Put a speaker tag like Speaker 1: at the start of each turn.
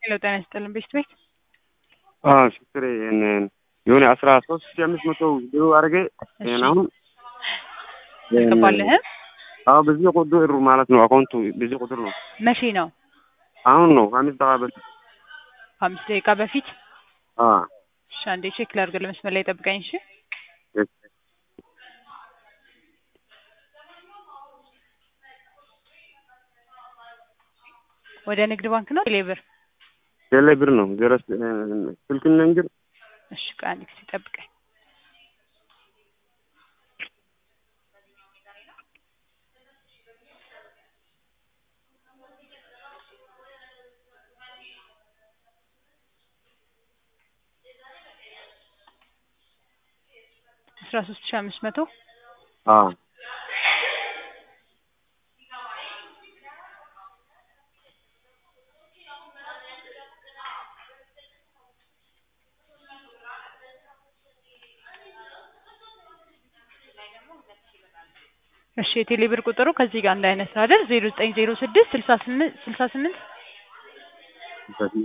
Speaker 1: ሄሎ ጤና ይስጥልን ቤት ቤት
Speaker 2: ሽክሬ የሆነ አስራ ሶስት ሺ አምስት መቶ ብሩ አድርጌ
Speaker 1: እሺ።
Speaker 2: አሁን
Speaker 1: ገባልህም
Speaker 2: አዎ በዚህ ቁጥር ማለት ነው አካውንቱ በዚህ ቁጥር ነው
Speaker 1: መቼ ነው?
Speaker 2: አሁን ነው ከአምስት ደቂቃ በፊት
Speaker 1: ከአምስት ደቂቃ በፊት።
Speaker 2: አ
Speaker 1: እሺ አንዴ ቼክ ላድርግ። ለመስመር ላይ ጠብቀኝ። እሺ ወደ ንግድ ባንክ ነው ሌብር።
Speaker 2: ቴሌ ብር ነው ዜሮ ስልክ ንግር
Speaker 1: እሺ ቆይ አንድ ጊዜ ጠብቀኝ። አስራ ሶስት ሺ አምስት መቶ
Speaker 2: አ
Speaker 1: እሺ የቴሌ ብር ቁጥሩ ከዚህ ጋር እንዳይነሳ አይደል? ዜሮ ዘጠኝ ዜሮ ስድስት ስልሳ ስምንት ስልሳ ስምንት